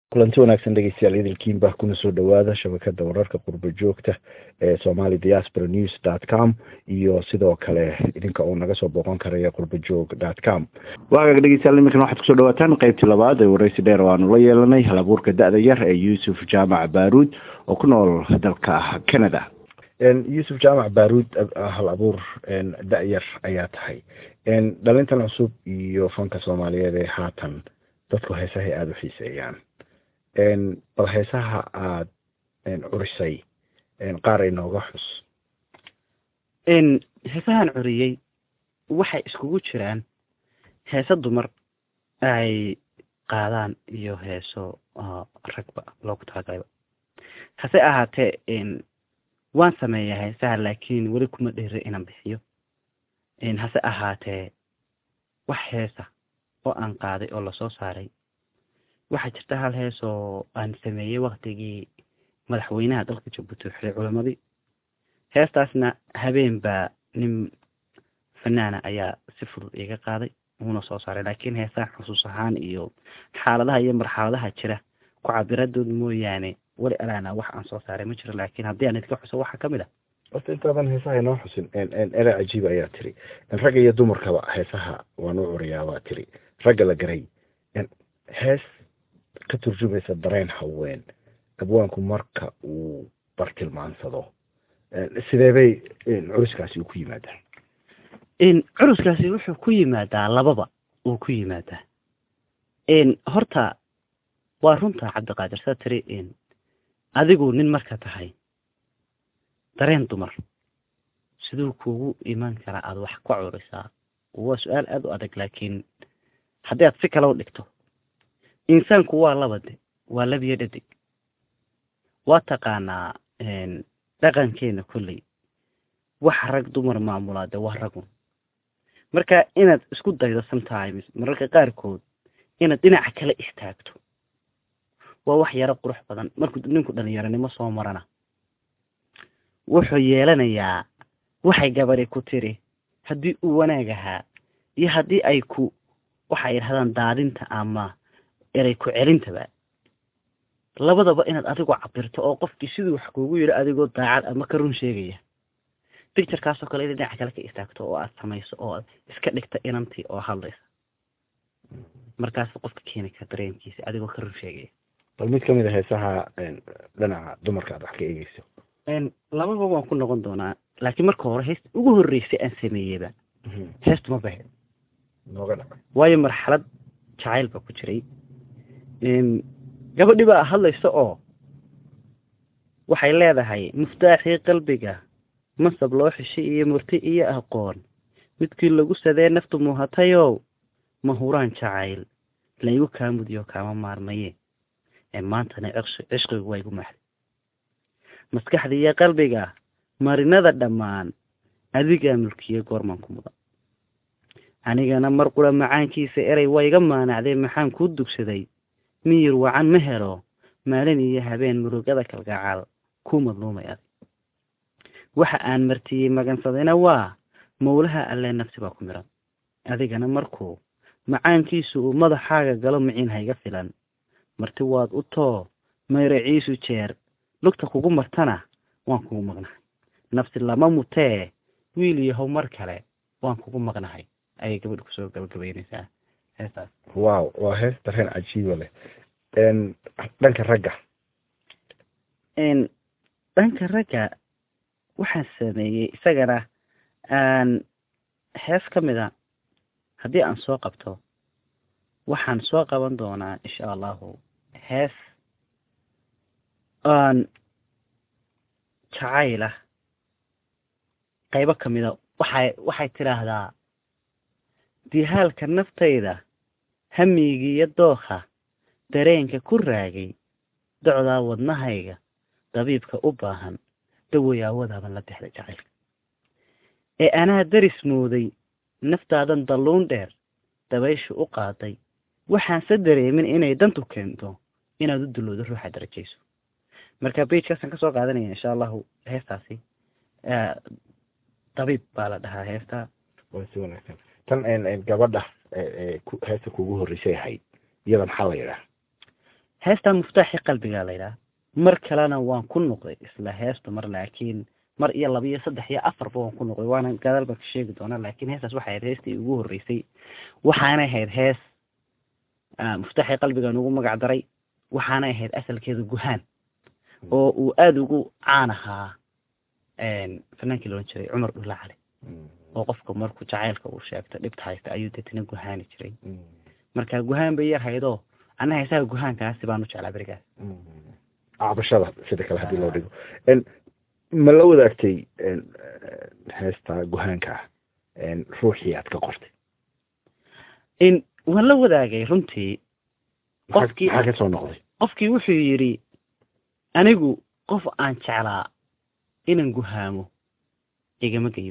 kulanti wanaagsan dhegeystayaal idilkiin baa kuna soo dhawaada shabakada wararka qurba joogta ee somali diaspora news dot com iyo sidoo kale idinka oo naga soo booqan karaya qurbajoog dot com waagaga dhegeystayaal iminkan waxaad kusoo dhawaataan qeybtii labaad ee wareysi dheer oo aanu la yeelanay hal abuurka da-da yar ee yuusuf jaamac baaruud oo ku nool dalka canada yuusuf jaamac baaruud hal abuur da-yar ayaa tahay dhalintan cusub iyo fanka soomaaliyeed ee haatan dadku heesahay aada u xiiseeyaan bal heesaha aada curisay qaar inooga xus heesahan curiyey waxay iskugu jiraan heese dumar ay qaadaan iyo heeso ragba loogu talagalaba hase ahaatee waan sameeyaa heesaha laakiin weli kuma dheere inaan bixiyo hase ahaatee wax heesa oo aan qaaday oo lasoo saaray waxaa jirta hal hees oo aan sameeyey waktigii madaxweynaha dalka jabuuti xiray culamadii heestaasna habeen baa nin fanaana ayaa si fudud iga qaaday uuna soo saaray laakiin heesaha xusuus ahaan iyo xaaladaha iyo marxaladaha jira ku cabiradood mooyaane weli alaana wax aan soo saaray ma jiro laakiin haddii aan idinka xuso waxaa kamid ah horta intaadan heesaha inoo xusin ere cajiib ayaa tiri ragga iyo dumarkaba heesaha waan u curiyaa waa tiri ragga la garay hees ka turjumaysa dareen haween abwaanku marka uu bartilmaansado sidee bay curuskaasi uu ku yimaadaa curuskaasi wuxuu ku yimaadaa lababa uu ku yimaadaa horta waa runta cabdiqaadir saa tiri adigu nin marka tahay dareen dumar siduu kuugu imaan karaa aada wax ka curisaa waa su-aal aada u adag laakiin haddii aad si kale u dhigto insaanku waa labade waa labiyo dhadig waa taqaanaa dhaqankeena kolley wax rag dumar maamulaa de waa ragun marka inaad isku daydo sometimes mararka qaarkood inaad dhinaca kale istaagto waa wax yaro qurux badan markuu ninku dhalinyaronimo soo marana wuxuu yeelanayaa waxay gabadi ku tiri haddii uu wanaag ahaa iyo haddii ay ku waxay yidhahdaan daadinta ama eray ku celintaba labadaba inaad adigu cabirto oo qofkii siduu wax kuugu yidhi adigoo daacad ama ka run sheegaya bicturekaasoo kale ina dhinaca kale ka istaagto oo aad samayso oo aad iska dhigta inantii oo hadlaysa markaas qofka keeni kara dareenkiisa adigoo ka run sheegaya bal mid kamid a heesaha dhinaca dumarka aad wax ka eegeyso lababa waan ku noqon doonaa laakiin marka hore heesta ugu horreysay aan sameeyeyba heestu ma bahe nooga dhaca waayo marxalad jacayl baa ku jiray gabadhi baa hadlaysa oo waxay leedahay muftaaxii qalbiga masab loo xishay iyo murti iyo aqoon midkii lagu sadee naftu muhatayow mahuraan jacayl laygu kaa mudiyo kaama maarmaye ee maantana cishqigu waa igu maxday maskaxda iyo qalbiga marinada dhammaan adigaa mulkiye goormaan ku mudan anigana mar qura macaankiisa erey waa iga maanacday maxaan kuu dugsaday miyir wacan ma helo maalin iyo habeen murugada kalgacaal ku madluumay adig waxa aan martiyey magansadayna waa mawlaha alle nafsi baa ku miran adigana markuu macaankiisu uu madaxaaga galo miciin hayga filan marti waad u too mayraciisu jeer lugta kugu martana waan kugu maqnahay nafsi lama mutee wiil yahow mar kale waan kugu maqnahay ayay gabadha kusoo gabagabeyneysaa heestaas wow waa hees dareen cajiiba leh dhanka ragga dhanka ragga waxaan sameeyey isagana aan hees ka mid a haddii aan soo qabto waxaan soo qaban doonaa insha allahu hees aan jacayl ah qaybo ka mida waxay waxay tidhaahdaa dihaalka naftayda hamigiiyo dookha dareenka ku raagay docdaa wadnahayga dabiibka u baahan dawayaawadaban la dexday jacaylka ee anaa daris mooday naftaadan dalluun dheer dabayshu u qaaday waxaanse dareemin inay dantu keento inaad u dullowdo ruuxa darajayso marka bagekaasaan kasoo qaadanaya insha allahu heestaasi dabiib baa la dhahaa heesta waa si wanaagsan tan gabadha heesta kugu horreysay ahayd iyada maxaa la yidhaha heestaa muftaaxi qalbigaa la yidhaha mar kalena waan ku noqday isla heesta mar laakiin mar iyo laba iyo saddex iyo afarba waan ku noqday waana gadaal baan ka sheegi doonaa laakiin heestaas waxay ahayd heestii ugu horreysay waxaanay ahayd hees muftaaxi qalbigaan ugu magac daray waxaanay ahayd asalkeeda guhaan oo uu aada ugu caan ahaa fanaankii loodhan jiray cumar dhulla cali oo qofka markuu jacaylka uu sheegto dhibta haysta ayuu deetana guhaani jiray marka guhaan bay yar haydoo anna heesaha guhaankaasi baan u jeclaa berigaas cabashada sida kale haddii loo dhigo ma la wadaagtay heesta guhaanka ah ruuxii aad ka qortay in waan la wadaagay runtii qofkii maxaa ka soo noqday qofkii wuxuu yidhi anigu qof aan jeclaa inaan guhaamo igama geyo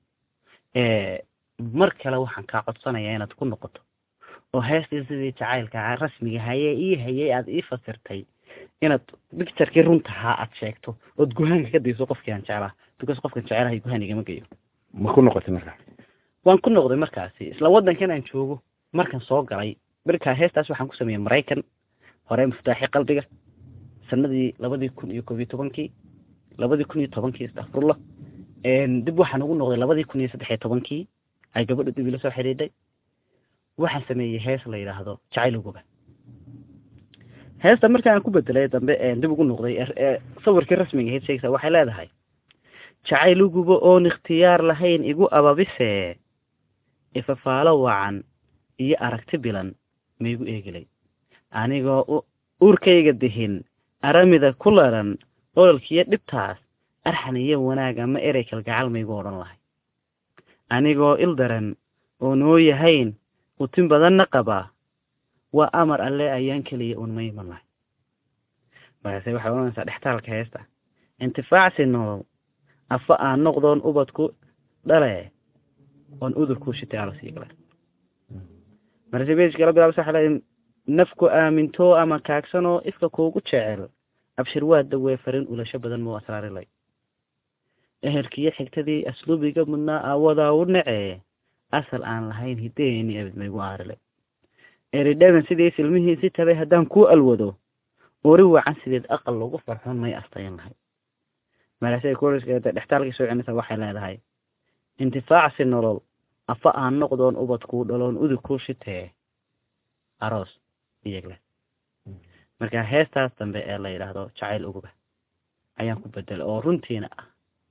mar kale waxaan kaa codsanayaa inaad ku noqoto oo heestii sidii jacaylka rasmiga hayee ii hayay aada ii fasirtay inaad bicturkii runtahaa aad sheegto ood guhaanka ka dayso qofkii aan jeclaa because qofkan jecelahay guhaan igama geyo ma ku noqotay markaa waan ku noqday markaasi isla waddankan aan joogo markan soo galay markaa heestaas waxaan ku sameeyey maraykan hore muftaaxi qalbiga sanadii labadii kun iyo koob iyo tobankii labadii kun iyo tobankii istakfurullah dib waxaan ugu noqday labadii kun iyo saddex iyo tobankii ay gabadha dib ila soo xidhiidhay waxaan sameeyey hees la yidhaahdo jacayluguba heesta markaan ku bedelay dambe dib ugu noqday sawirkii rasmiga ahayd sheegsa waxay leedahay jacayluguba oon ikhtiyaar lahayn igu ababise ifafaalo wacan iyo aragti bilan maigu eegilay anigoo uurkayga dihin aramida ku laran ololkiiyo dhibtaas arxan iyo wanaag ama erey kalgacal maygu odhan lahay anigoo il daran oo noo yahayn utin badanna qabaa waa amar alle ayaan keliya uun ma iman lahay markaase waxay odhanaysaa dhextaalka heesta intifaacsi nolol afa aan noqdoon ubadku dhale oon udurkuu shitay alasii gala markaase bejkala bilaabsa waxaa leedahay nafku aamintoo ama kaagsanoo ifka kuugu jecel abshir waa dawee farin ulasho badan muu asraarilay ehelkiiyo xigtadii asluubiga mudnaa aawadaa u nacee asal aan lahayn hideeni abid maygu aarilay eridhaban sidii silmihiisi tabay haddaan kuu alwado ori wacan sideed aqal lagu farxon may astayan lahay markaase kuriskeeda dhextaalkii soo celinaysa waxay leedahay intifaacsi nolol afa aan noqdoon ubadkuu dhaloon udug kuu shitee aroos iyagle marka heestaas dambe ee la yidhaahdo jacayl uguba ayaan ku bedelay oo runtiina ah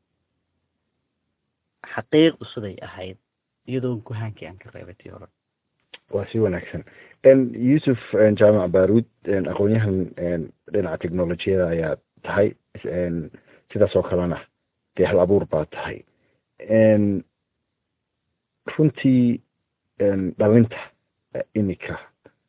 xaqiiqdu siday ahayd iyadoo guhaankii aan ka reebay tii hore waa si wanaagsan yuusuf jaamac baaruud aqoon-yahan dhinaca technolojiyada ayaa tahay sidaas oo kalena dee hal abuur baa tahay runtii dhalinta iminka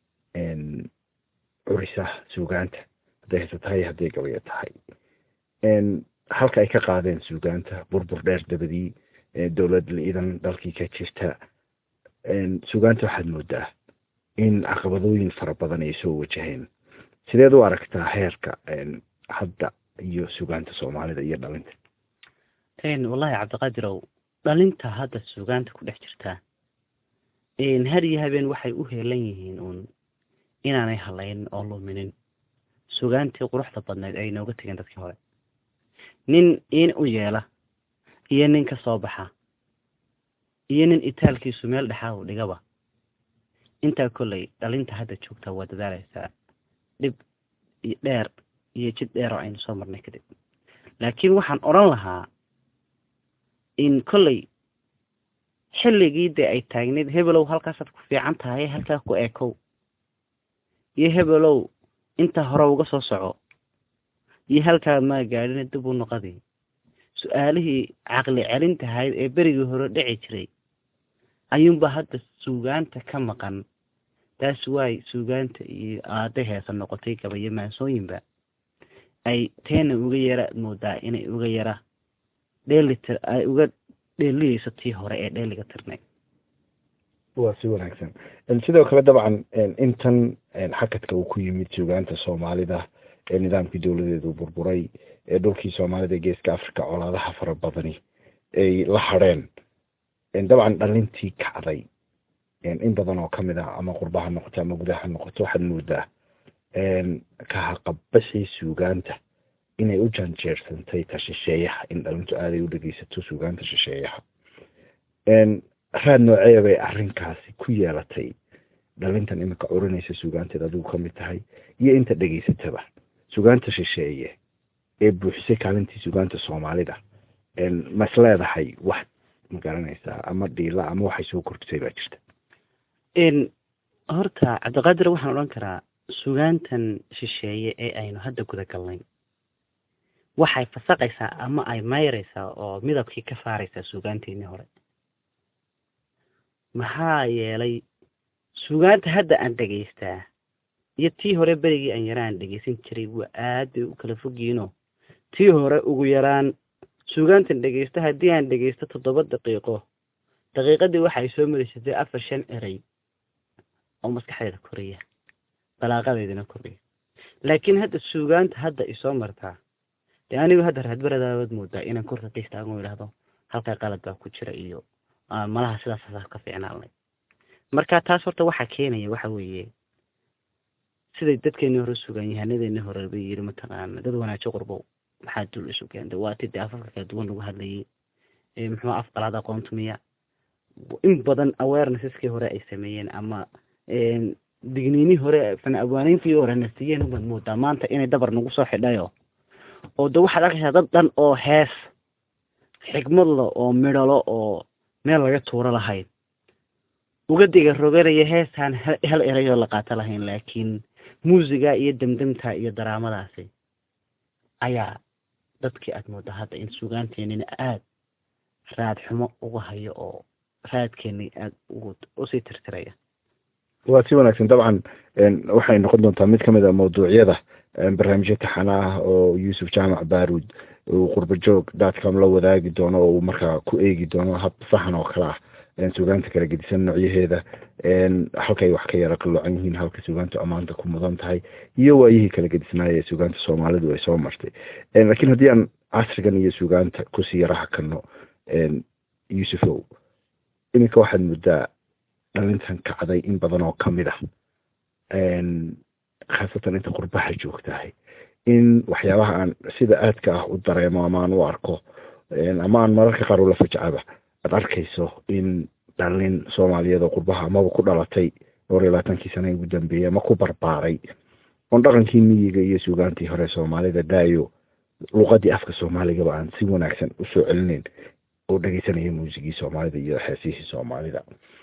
curisa suugaanta hadday hayse tahay hadday gabayo tahay halka ay ka qaadeen suugaanta burbur dheer dabadii dowlad liidan dalkii ka jirta suugaanta waxaad moodaa in caqabadooyin fara badan ay soo wajaheen sideed u aragtaa heerka hadda iyo suugaanta soomaalida iyo dhalinta wallahi cabdiqaadirow dhalinta hadda suugaanta ku dhex jirtaa har iyo habeen waxay u heelan yihiin uun inaanay halayn oo luminin suugaantii quruxda badneyd ay nooga tegeen dadkii hore nin in u yeela iyo nin ka soo baxa iyo nin itaalkiisu meel dhexaa u dhigaba intaa kolley dhalinta hadda joogtaa waa dadaalaysaa dhib dheer iyo jid dheer oo aynu soo marnay kadib laakiin waxaan odhan lahaa in kolley xilligii dee ay taagneyd hebelow halkaasaad ku fiican tahay halkaa ku eekow iyo hebelow intaa hore uga soo soco iyo halkaa maa gaadhina dib u noqadii su-aalihii caqli celintahayd ee berigii hore dhici jiray ayuunba hadda suugaanta ka maqan taas waay suugaanta iyo aada heesa noqotay gabayo maansooyinba ay teena uga yara moodaa inay uga yara dheelitir ay uga dheeliyeyso tii hore ee dheeliga tirnay waa si wanaagsan sidoo kale dabcan intan xakadka uu ku yimid suugaanta soomaalida ee nidaamkii dowladeedu burburay ee dhulkii soomaalida ee geeska africa colaadaha fara badani ay la hadheen dabcan dhalintii kacday in badan oo kamid ah ama qurbaha noqoto ama gudaha noqoto waxaad moodaa ka haqabaxii suugaanta inay u janjeersantay ta shisheeyaha in dhalintu aaday u dhegeysato suugaanta shisheeyaha raad noocee bay arrinkaasi ku yeelatay dhalintan iminka curinaysa suugaanteed adigu ka mid tahay iyo inta dhegeysataba suugaanta shisheeye ee buuxisay kaalintii suugaanta soomaalida mas leedahay wax ma garanaysaa ama dhiila ama waxay soo kordhisay baa jirta horta cabdiqaadir waxaan odhan karaa suugaantan shisheeye ee aynu hadda guda galnay waxay fasaqaysaa ama ay mayraysaa oo midabkii ka saaraysaa suugaanteennii hore maxaa yeelay suugaanta hadda aan dhegaystaa iyo tii hore berigii aan yaraan dhegeysan jiray waa aad bay u kala fogyiinoo tii hore ugu yaraan suugaantan dhegeysta haddii aan dhegeysto toddoba daqiiqo daqiiqadii waxay soo madaysatay afar shan erey oo maskaxdeeda koraya balaaqadeedana koraya laakiin hadda suugaanta hadda isoo martaa dee anigu hadda raadbaradaawad moodaa inaan korka ka istaago idhahdo halkaa qalad baa ku jira iyo malaha sidaas ka fiicnaalnay marka taas horta waxaa keenaya waxa weeye siday dadkeenii hore sugaan yahanadeenii hore bay yiri mataqaana dad wanaajo qurbow maxaa dul isu keentay waa ti dee afafka kala duwan lagu hadlayay muxuu af qalaad aqoontumiya in badan awarenesseskii hore ay sameeyeen ama digniinii hore fan abwaaniintii hore na siiyeen ubaad moodaa maanta inay dabar nagu soo xidhayo oo de waxaad arkaysaa dad dhan oo hees xigmadla oo midhalo oo meel laga tuuro lahayn uga diga roganaya heestaan hal erayoo la qaato lahayn laakiin muusiga iyo demdemta iyo daraamadaasi ayaa dadkii aad moodaa hadda in suugaanteenina aada raad xumo uga hayo oo raadkeeni aada ugu usii tirtiraya waa si wanaagsan dabcan waxay noqon doontaa mid kamid a mawduucyada barnaamijyo taxana ah oo yuusuf jaamac baarud uu qurbajoog datcom la wadaagi doono oo uu markaa ku eegi doono hab sahan oo kale ah suugaanta kala gedisan noocyaheeda halkay wax ka yara qaloocan yihiin halka suugaantu ammaanta ku mudan tahay iyo waayihii kala gedisnaaya ee suugaanta soomaalidu ay soo martay lakiin haddii aan casrigan iyo suugaanta kusii yara hakano yuusufow iminka waxaad muddaa dhalintan kacday in badan oo kamid ah khaasatan inta qurbaha joogtahay in waxyaabaha aan sida aadka ah u dareemo ama aan u arko ama aan mararka qaar ula fajcaba aad arkayso in dhalin soomaaliyeed oo qurbaha amaba ku dhalatay dhowr iyo labaatankii sana ugu dambeeyey ama ku barbaaray oon dhaqankii miyiga iyo suugaantii hore soomaalida daayo luqadii afka soomaaligaba aan si wanaagsan usoo celinayn oo dhegeysanaya muusigii soomaalida iyo xeesihii soomaalida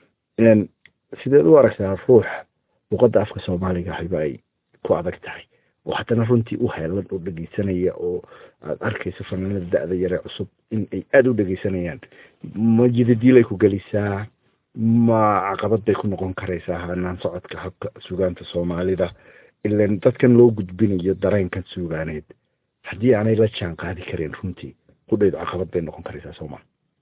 sideed u aragtaa ruux luqadda afka soomaaliga hayba ay ku adag tahay oo haddana runtii u heelan oo dhegeysanaya oo aad arkayso fanaanada da-da yare cusub in ay aada u dhegeysanayaan ma jidadiilay ku gelisaa ma caqabad bay ku noqon karaysaa hanaan socodka habka suugaanta soomaalida ilan dadkan loo gudbinayo dareenkan suugaaneed haddii aanay la jaan qaadi kareen runtii qudhaydu caqabad bay noqon karaysaa sooma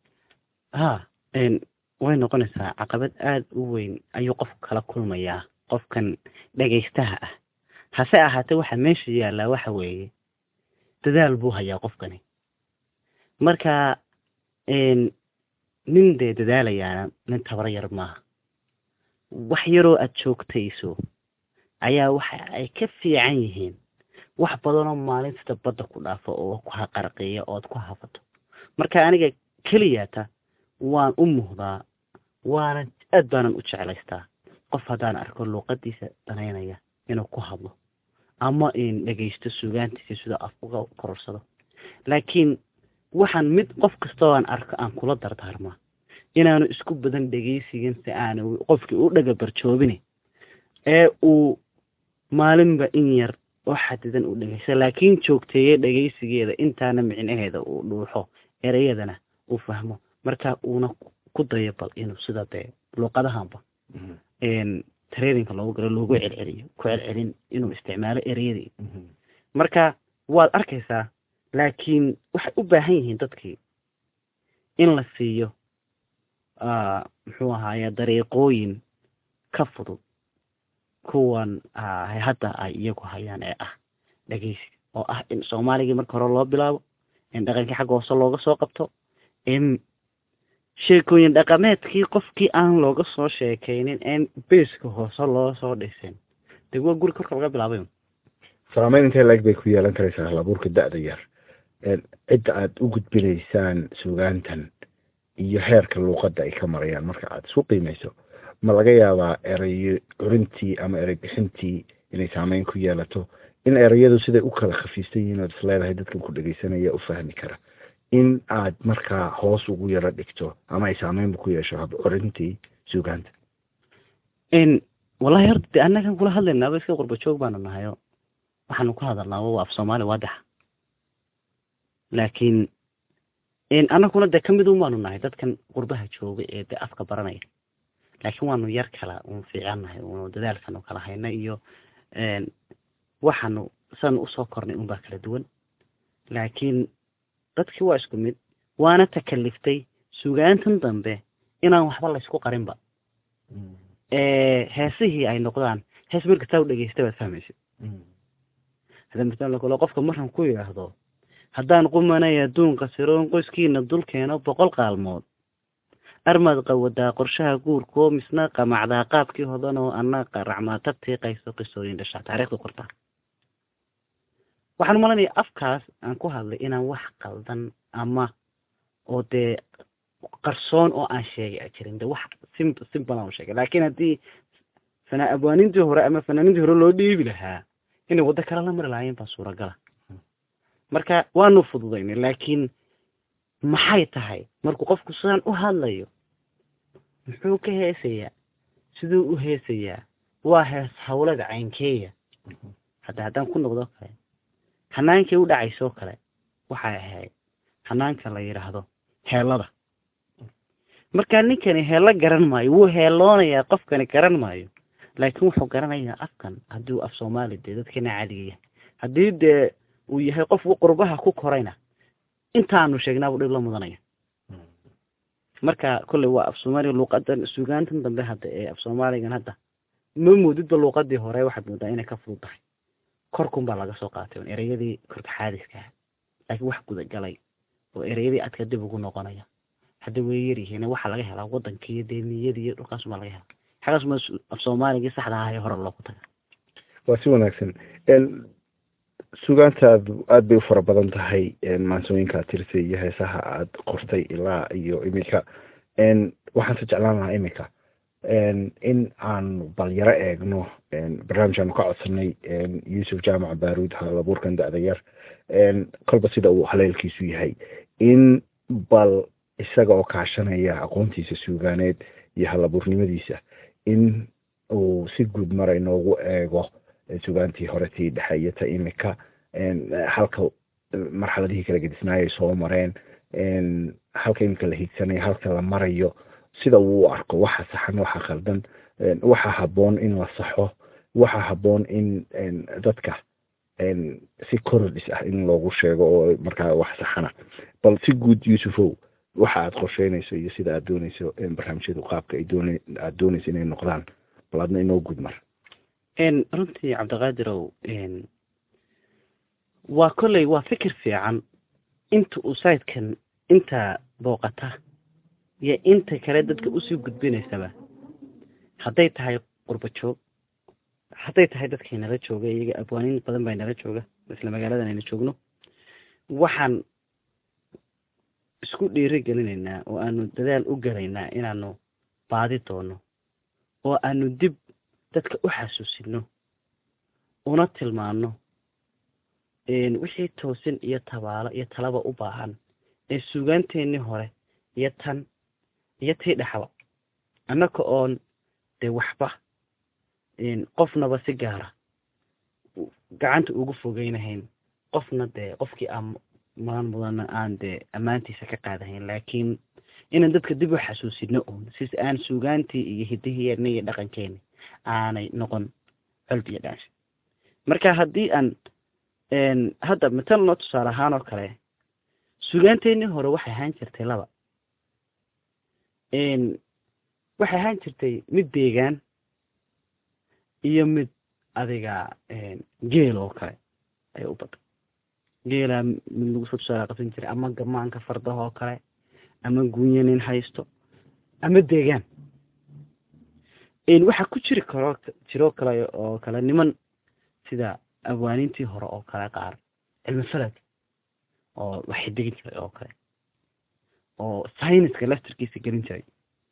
ha way noqonaysaa caqabad aada u weyn ayuu qofku kala kulmayaa qofkan dhegaystaha ah hase ahaatee waxaa meesha yaallaa waxa weeye dadaal buu hayaa qofkani marka nin dee dadaalayaana nin tabar yar maaha wax yaroo aada joogtayso ayaa waxa ay ka fiican yihiin wax badanoo maalin sida badda ku dhaafo oo ku haqarqiya ood ku hafato marka aniga keliyata waan u muhdaa waana aad baanan u jeclaystaa qof haddaan arko luuqadiisa danaynaya inuu ku hadlo ama in dhegaysto suugaantiisa sida af uga kororsado laakiin waxaan mid qof kastoo aan arko aan kula dardaarmaa inaanu isku badan dhegaysigin si aanu qofkii u dhagabarjoobin ee uu maalinba in yar oo xadidan u dhegaysto laakiin joogteeye dhegaysigeeda intaana micnaheeda uu dhuuxo ereyadana uu fahmo marka uuna ku dayo bal inuu sida dee luuqadahanba traininka loogu galo loogu celceliyo ku celcelin inuu isticmaalo ereyadii marka waad arkaysaa laakiin waxay u baahan yihiin dadkii in la siiyo muxuu ahaaye dariiqooyin ka fudud kuwan hadda ay iyagu hayaan ee ah dhegeysiga oo ah in soomaaligii marka hore loo bilaabo in dhaqankii xagga hoose looga soo qabto in sheekooyin dhaqameedkii qofkii aan looga soo sheekaynin en beeska hoose loo soo dhisin de waa guri korka laga bilaabay saameyn intee laeg bay ku yeelan karaysaa halabuurka da-da yar cidda aada u gudbinaysaan sugaantan iyo heerka luuqadda ay ka marayaan marka aada isku qiimeyso ma laga yaabaa erayo curintii ama erey bixintii inay saameyn ku yeelato in ereyadu siday u kala khafiistan yihiin ood is leedahay dadkan ku dhegeysanaya u fahmi kara in aad markaa hoos ugu yaro dhigto ama ay saameynba ku yeesho hab curintii sugaanta wallahi horta de annagan kula hadlaynaaba iska qurba joog baanu nahayo waxaanu ku hadalnaaba waa af soomaali waadaxa laakiin annaguna dee kamid un baanu nahay dadkan qurbaha jooga ee dee afka baranaya laakiin waanu yar kala un fiicannahay unu dadaalkanu kala hayna iyo waxaanu saanu usoo kornay unbaa kala duwan laakiin dadkii waa isku mid waana takaliftay sugaantan dambe inaan waxba laysku qarinba heesihii ay noqdaan hees mar kastaa u dhegeysta baad fahmaysid hadda masalan kale qofka markan ku yidhaahdo haddaan qumanay adduunka siroon qoyskiina dulkeeno boqol qaalmood armaad qawadaa qorshaha guurkoo misna qamacdaa qaabkii hodan oo anna qaracmaa tabtii qayso qisooyin dhashaa taariikhda qortaa waxaan malanaya afkaas aan ku hadlay inaan wax qaldan ama oo dee qarsoon oo aan sheegay jirin de wax sim simple aan sheegay laakiin haddii fana abwaanintii hore ama fanaanintii hore loo dhiibi lahaa inay waddo kale la mari lahaayeen baa suuragala marka waanu fududaynay laakiin maxay tahay markuu qofku sidaan u hadlayo muxuu ka heesayaa siduu u heesayaa waa hees hawlada caynkeeya hadda haddaan ku noqdo kale hanaankii u dhacaysoo kale waxay ahayd hanaanka la yidhaahdo heellada markaa ninkani heello garan maayo wuu heelloonayaa qofkani garan maayo laakiin wuxuu garanayaa afkan haddii uu af soomaali dee dadkana caadiga yahay haddii dee uu yahay qof qurbaha ku korayna intaanu sheegnaabuu dhib la mudanaya marka kolley waa af soomaaliga luuqadan sugaantan dambe hadda ee af soomaaligan hadda ma moodidba luuqadii hore waxaad moodaa inay ka fudud tahay korkun baa laga soo qaatay on ereyadii korta xaadiska ah laakiin wax gudagalay oo ereyadii adka dib ugu noqonaya hadda way yaryihiin waxaa laga helaa wadanka iyo deemiyadii iyo dhulkaas baa laga helaa xagaas ma af soomaaligii saxda ahaa ee hore loogu taga waa si wanaagsan sugaantaadu aada bay u fara badan tahay maansooyinka ad tirisay iyo heesaha aad qortay ilaa iyo iminka waxaan se jeclaan lahaa iminka in aanu balyaro eegno barnaamijkaanu ka codsanay yuusuf jaamac baaruud halabuurkan da-da yar kolba sida uu haleelkiisu yahay in bal isaga oo kaashanaya aqoontiisa suugaaneed iyo halabuurnimadiisa in uu si guud mara inoogu eego sugaantii hore tii dhexe iyo ta imika halka marxaladihii kala gedisnaayay soo mareen halka imika la hiigsanayo halka la marayo sida uu u arko waxa saxan waxa khaldan waxa haboon in la saxo waxa haboon in dadka si korodhis ah in loogu sheego oo markaa wax saxana bal si guud yuusufow waxa aad qorsheynayso iyo sida aad dooneyso barnaamijyadu qaabka ay doon aada dooneyso inay noqdaan bal adna inoo guud mar runtii cabdiqaadirow waa kolley waa fikir fiican inta uu sayidkan inta booqata iyo inta kale dadka usii gudbinaysaba hadday tahay qurba joog hadday tahay dadkay nala jooga iyaga abwaaniin badan baa nala jooga isla magaaladan ayna joogno waxaan isku dhiiri gelinaynaa oo aanu dadaal u gelaynaa inaanu baadi doono oo aanu dib dadka u xasuusino una tilmaano wixii toosin iyo tabaalo iyo talaba u baahan ee suugaanteennii hore iyo tan iyo tii dhexba annaka oon dee waxba qofnaba si gaara gacanta ugu fogeynahayn qofna dee qofkii aan mudan mudana aan dee ammaantiisa ka qaadahayn laakiin inaan dadka dib u xasuusino un sis aan suugaantii iyo hidihiyeena iyo dhaqankeeni aanay noqon colb iyo dhaansha marka haddii aan hadda matalno tusaale ahaan oo kale sugaanteenii hore waxay ahaan jirtay laba waxay ahaan jirtay mid deegaan iyo mid adiga geel oo kale ayay u baday geelaa mid lagu soo tusaale qabsan jiray ama gamaanka fardaha oo kale ama gunya nin haysto ama deegaan waxaa ku jiri karo jiroo kale oo kale niman sida abwaaniintii hore oo kale qaar cilmi falad oo wax xidigin jiray oo kale oo syniska laftarkiisa gelin jiray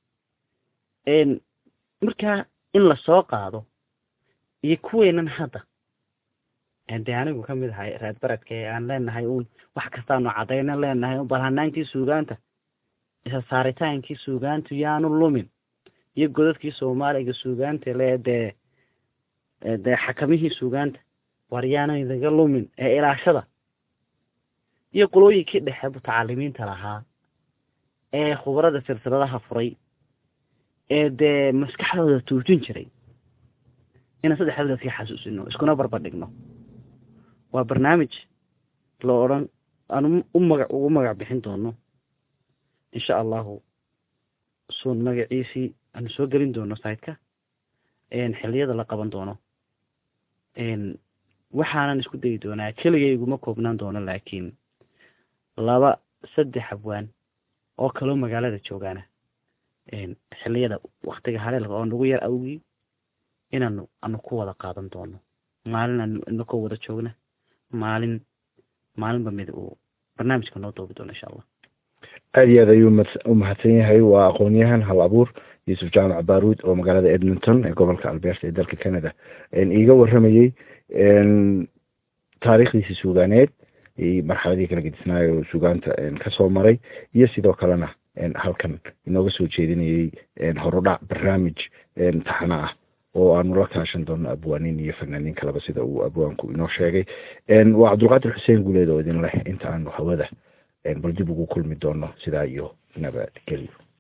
markaa in lasoo qaado iyo kuweynan hadda dee anigu kamid ahay reer beredka ee aan leenahay uun wax kastaanu cadayna leenahay bal hanaankii suugaanta isa saaritaankii suugaantu yaanu lumin iyo godadkii soomaaliga suugaanta le dee dee xakamihii suugaanta war yaanu idaga lumin ee ilaashada iyo qolooyinkii dhexe mutacalimiinta lahaa ee khubarada silsiladaha furay ee dee maskaxdooda tuujin jiray inaan saddexdooda iska xasuusino iskuna barbardhigno waa barnaamij la odhan aan u maga ugu magac bixin doono insha allahu suun magaciisii aanu soo gelin doono siteka xiliyada la qaban doono waxaanan isku dayi doonaa keligay iguma koobnaan doono laakiin laba saddex abwaan oo kaloo magaalada joogaana xiliyada waktiga haleelka oo nagu yar awgii inaanu anu ku wada qaadan doono maalin aanu inakoo wada joogna maalin maalinba mid uu barnaamijka noo doobi doono insha allah aada iyo aad ayuu u mahadsan yahay waa aqoon-yahan hal abuur yuusuf jaamac baruud oo magaalada edmonton ee gobolka alberta ee dalka canada iiga waramayey taariikhdiisi suugaaneed marxaladii kala gedisnaayo oo suugaanta kasoo maray iyo sidoo kalena halkan inooga soo jeedinayey horudhac barnaamij taxana ah oo aanu la kaashan doono abwaaniin iyo fanaaniin kaleba sida uu abwaanku inoo sheegay waa cabdulqaadir xuseen guuleed oo idin leh inta aanu hawada bal dib ugu kulmi doono sidaa iyo nabadgelyo